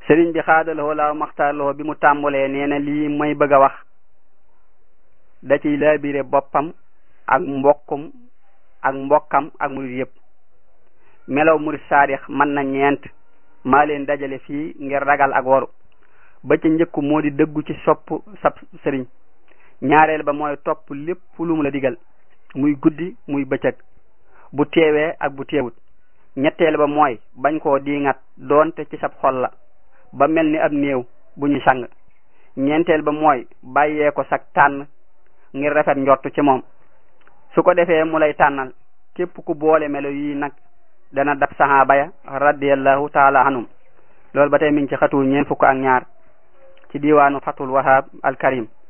sëriñ bi xaadaloo laaw maxtaarloo bi mu tàmbalee nee na lii may bëgg a wax da ciy laabire boppam ak mbokkum ak mbokkam ak murid yëpp melaw murid saadix mën na ñeent maa leen dajale fii ngir ragal ak waru ba ca njëkku moo di dëggu ci sopp sab sëriñ ñaareel ba mooy topp lépp lu mu la digal muy guddi muy bëccëg bu teewee ak bu teewut ñetteel ba mooy bañ koo diingat doonte ci sab xol la ba mel ni ab néew bu ñu sang ñeenteel ba mooy bàyyee ko sag tànn ngir rafet njort ci moom su ko defee mu lay tànnal képp ku boole melo yi nag dana dab sahaaba ya radiyallahu taala anhum loolu ba tey mi ngi ci xatul ñeent fukk ak ñaar ci diwaanu fatul wahab al karim